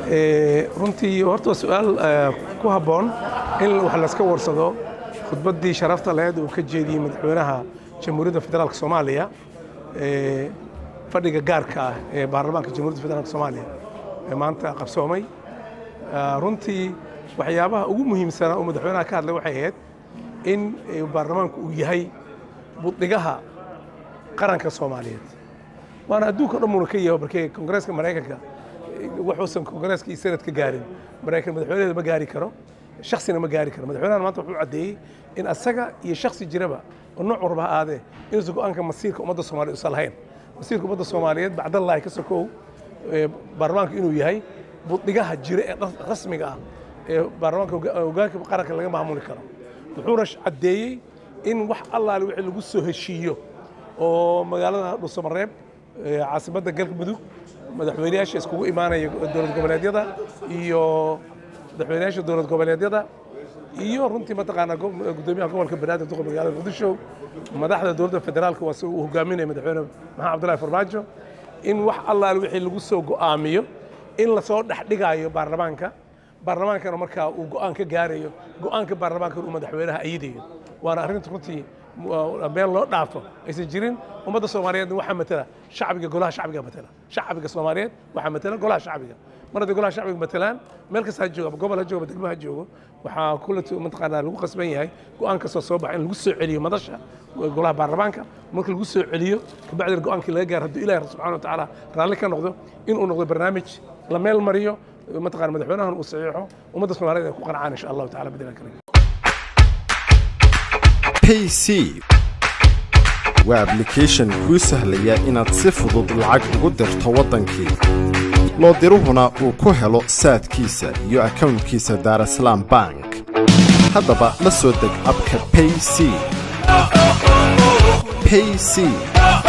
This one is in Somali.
runtii horta waa su-aal ku habboon in wax layska warsado khudbaddii sharafta laheed uu ka jeediyey madaxweynaha jamhuuriyadda federaalk soomaaliya fadhiga gaarka ah ee baarlamaanka jamhuuriyadda federaalk soomaaliya ee maanta qabsoomay runtii waxyaabaha ugu muhiimsanaa uu madaxweynaha ka hadlay waxay ahayd in baarlamaanku uu yahay buddhigaha qaranka soomaaliyeed waana adduunka dhan muuna ka yaho markii kongareeska maraykanka wuxuusan kongareeska iyo senadka gaarin maraykan madaxweynaheeda ma gaari karo shaksina ma gaari karo madaxweynahan maanta wuxuu caddeeyey in asaga iyo shaksi jiraba oo nooc warba ha aadee inuusan go-aanka masiirka ummadda soomaaliya usan lahayn masiirka ummadda soomaaliyeed bacdallahi ka sokow baarlamaanka inuu yahay buddhigaha jira ee rasmiga ah ee baarlamaanka hogaanka qaranka laga maamuli karo wuxuuna caddeeyey in wax allaale wixii lagu soo heshiiyo oo magaalada dhuusamareeb caasimadda galmudug madaxweynayaasha iskugu imaanaya dowlad goboleedyada iyo madaxweynayaasha dowlad goboleedyada iyo runtii mataqaanaa gudoomiyaha gobolka banaadir duqa magaalada muqdisho madaxda dowladda federaalka waa si uu hogaaminaya madaxweyne maxamed cabdullahi farmaajo in wax allaale wixii lagu soo go'aamiyo in lasoo dhexdhigayo baarlamaanka baarlamaankana markaa uu go'aan ka gaarayo go'aanka baarlamaanka uu madaxweynaha ayidayo waana arrinta runtii meel loo dhaafo aysan jirin ummadda soomaaliyeedna waxaa matala shacbiga golaha shacbiga matala shacbiga soomaaliyeed waxaa matala golaha shacbiga mar hadday golaha shacbiga matalaan meel kasta ha joogo ama gobol ha joogo ama degmo ha joogo waxaa kullet mataqaanaa lagu qasban yahay go'aan kastoo soo baxa in lagu soo celiyo madasha golaha baarlamaanka marka lagu soo celiyo kabacdina go'aankii laga gaaro hadduu ilahi subxana wa tacaala raalli ka noqdo inuu noqdo barnaamij la meel mariyo mataqana madaxweynahan uu saxiixo ummadda soomaaliyeed ay ku qancaan insha allahu tacala bidina karim payc waa ablication kuu sahlaya inaad si fudud lacag ugu dirto waddankii loo diruhuna uu ku helo saadkiisa iyo akownkiisa daarasalaam bank haddaba la soo deg abka payc payc